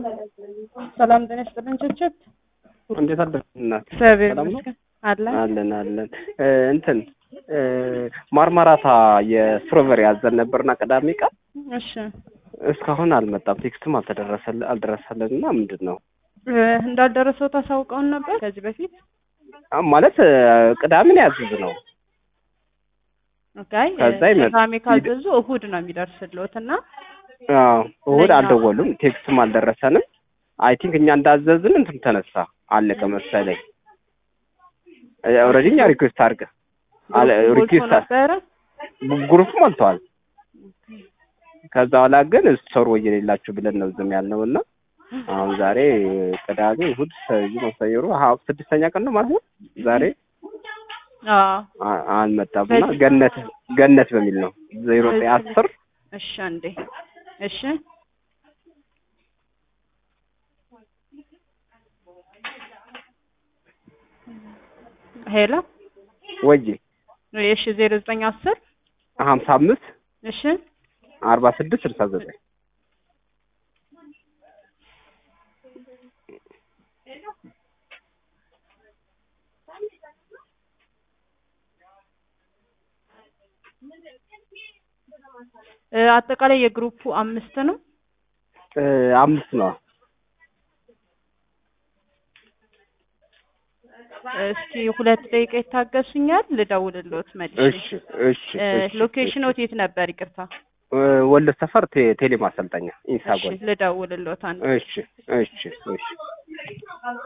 ሰላም ጤና ይስጥልን ችብችብ እንዴት አደርክ እናት? እግዚአብሔር ሰላም ነው? ይመስገን አለ አለን አለን። እ እንትን እ ማርማራታ የስትሮቨሪ ያዘን ነበርና ቅዳሜ ቀን እሺ እስካሁን አልመጣም። ቴክስትም አልተደረሰል አልደረሰልን እና ምንድን ነው እ እንዳልደረሰው ታሳውቀውን ነበር ከዚህ በፊት አ- ማለት እ ቅዳሜን ያዝዝ ነው ኦኬ ከዛ ይመጣ- ቅዳሜ ካዘዙ እሁድ ነው የሚደርስልዎት እና አዎ፣ እሑድ ለኛ- አልደወሉም፣ ቴክስትም አልደረሰንም። አይ ቲንክ እኛ እንዳዘዝን እንትን ተነሳ አለቀ መሰለኝ። ኦልሬዲ እኛ ሪኩዌስት አድርገ አለ ሞልቶ ሪኩዌስት ነበረ ግሩፕ ሞልተዋል። ከዛ በኋላ ግን ሰሩ ወይ የሌላችሁ ብለን ነው ዝም ያልነው እና አሁን ዛሬ ቅዳሜ እሑድ ሰዩ መሰየሩ ሀ ስድስተኛ ቀን ነው ማለት ነው። ዛሬ አዎ አ- አልመጣም እና ገነት ገነት በሚል ነው ዜሮ ዘጠኝ አስር እሺ አንዴ እሺ ሄሎ ወይ እሺ ዜሮ ዘጠኝ አስር ሀምሳ አምስት እሺ አርባ ስድስት ስልሳ ዘጠኝ እ አጠቃላይ የግሩፑ አምስት ነው እ አምስት ነው። እስኪ ሁለት ደቂቃ ይታገሱኛል ልደውልልዎት መልሼ እሺ እሺ እ እሺ፣ ሎኬሽኖት የት ነበር ይቅርታ እ ወሎ ሰፈር ቴ- ቴሌ ማሰልጠኛ እሺ ኢንሳጎል ልደውልልዎት አንዴ እሺ እሺ እሺ